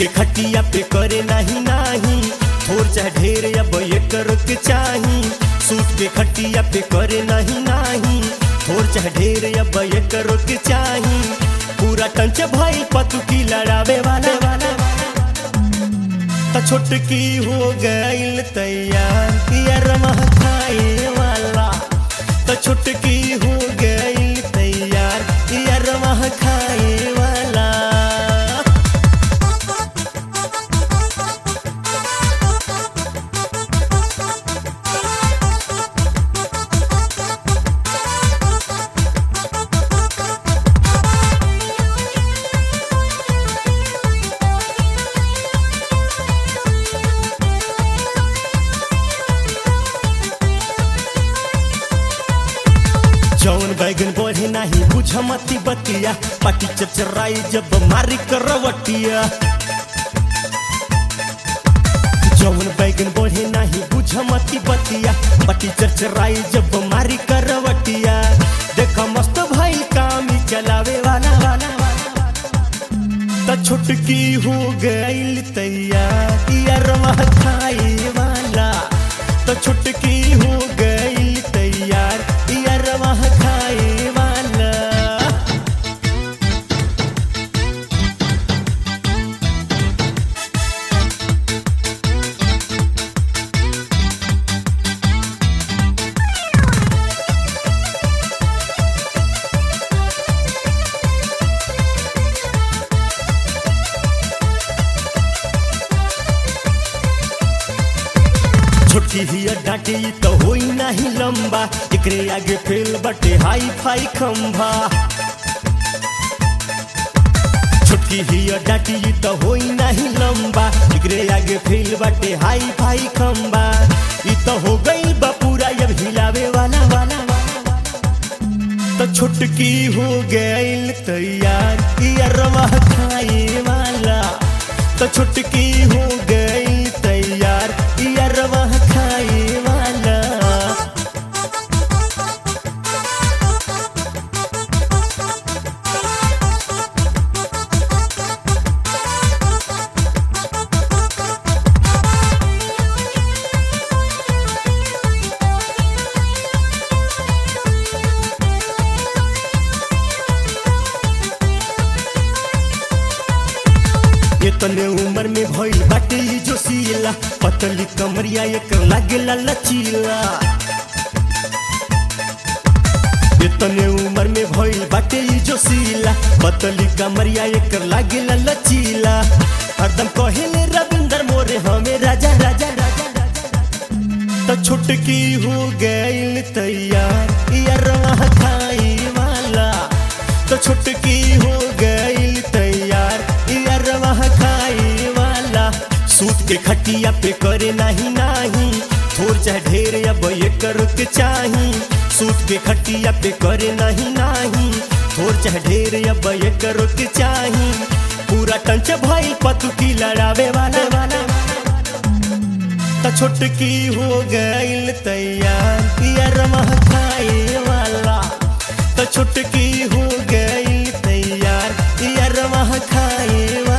के खटिया पे करे नाही नाही थोर चाहे ढेर अब ये करो के चाही सूट के खटिया पे करे नहीं नाही थोर चाहे ढेर अब ये करो के चाही पूरा टंच भाई पतु की लड़ावे वाला वाला त छोटकी हो गईल तैयार यार खाए वाला त छोटकी हो गईल तैयार यार खाए वाला जौन बैगन बढ़े नाही बुझ मती बतिया पाटी चचराई जब मारी करवटिया जौन बैगन बढ़े नाही बुझ मती बतिया पाटी चचराई जब मारी करवटिया देख मस्त भाई काम ही चलावे वाला वाला त छुटकी हो गईल तैयार यार खाए वाला त छुटकी हो गईल तैयार यार खाए वाला छोटी ही डांटी तो होई नहीं लंबा एकरे आगे फेल बटे हाई फाई खंभा छोटी ही डांटी तो होई नहीं लंबा एकरे आगे फेल बटे हाई फाई खंभा ई तो हो गई बा पूरा अब हिलावे वाला वाला तो छुटकी हो गईल तैयार यार खाए वाला तो छुटकी हो गईल तैयार यार खाए वाला इतने उम्र में भइल बाटे ई जो सीला पतली कमरिया एकर लागेला लचीला इतने उम्र में भइल बाटे ई जो सीला पतली कमरिया एकर लागेला लचीला हरदम कहेले रविंदर मोरे हमें राजा राजा राजा तो छुटकी हो गईल तैयार यार खाए वाला तो छुटकी हो गईल तैयार यार खाए वाला सूत के खटिया पे करे नहीं नाही थोर चाहे ढेर अब ये करो के चाही सूत के खटिया पे करे नहीं नाही थोर चाहे ढेर अब ये करो के चाही पूरा टंच भाई पतु की लड़ावे वाला वाला त छोटकी हो गईल तैयार यार खाए वाला त छोटकी हो गईल तैयार यार खाए वाला